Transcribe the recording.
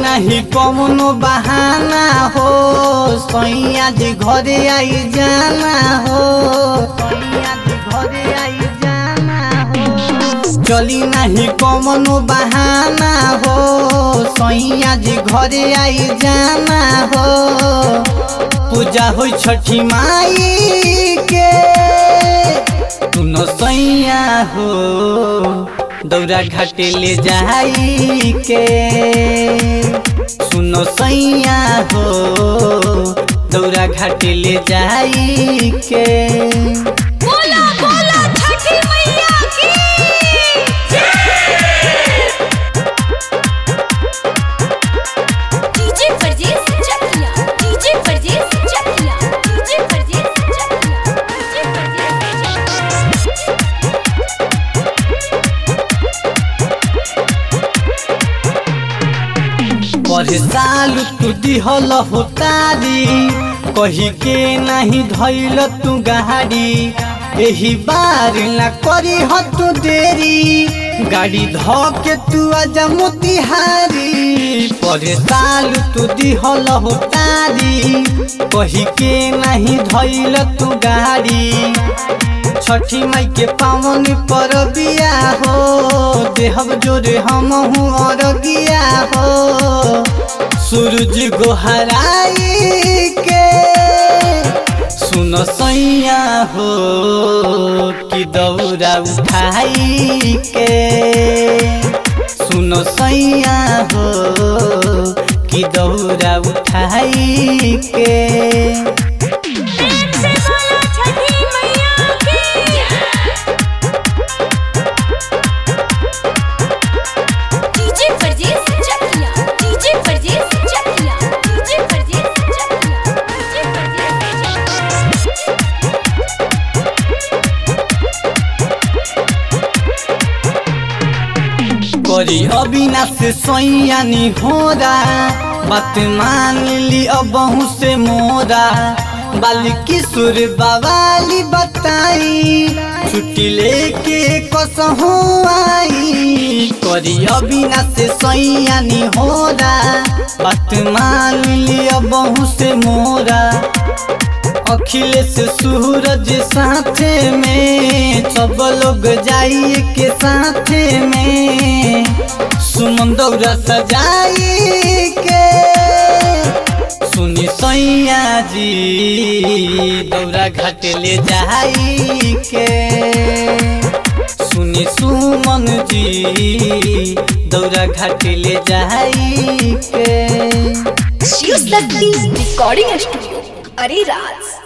नहीं कौनो बहाना हो सैया जी घरे आई जाना हो सैया जी घरे आई जाना हो चली नहीं कौनो बहाना हो सैया जी घरे आई जाना हो पूजा हो छठी माई के तू न सैया हो दौरा घाटे ले जाई के सुनो सैया हो दौरा घाटे ले जाई के बोला बोला छठी मैया की डीजे परदेस चकिया डीजे परदेस चकिया डीजे परदेस चकिया डीजे परदेस चकिया पर साल तू दिहल हो तारी कही के नहीं धैल तू गाड़ी एही बार ना करी हो तू देरी गाड़ी ध के तू आजा मोतिहारी पर साल तू दिहल हो तारी कही के नहीं धैल तू गाड़ी छठी माई के पावन पर बिया हो देहब जोरे हम हूँ और गिया हो सूरज गोहराई के सुन सैया हो कि दौरा उठाई के सुन सैया हो कि दौरा उठाई के प्रेम से बोलो छठी मैया की डीजे परदेस चकिया डीजे परदेस चकिया डीजे परदेस चकिया डीजे परदेस चकिया करी अविनाश सैयानी होरा बात मान ली अबहू से मोरा बाली किशोर बवाली बताई छुट्टी लेके कसहू आई करी अविनाश सैयानी होरा बात मान ली अबहू से मोरा अखिलेश सूरज साथे में सब लोग जाइए के साथे में सुमन दौरा सजाई के सुनी सैया जी दौरा घाट ले जाई के सुनी सुमन जी दौरा घाट ले जाई के शिव शक्ति रिकॉर्डिंग स्टूडियो अरे राज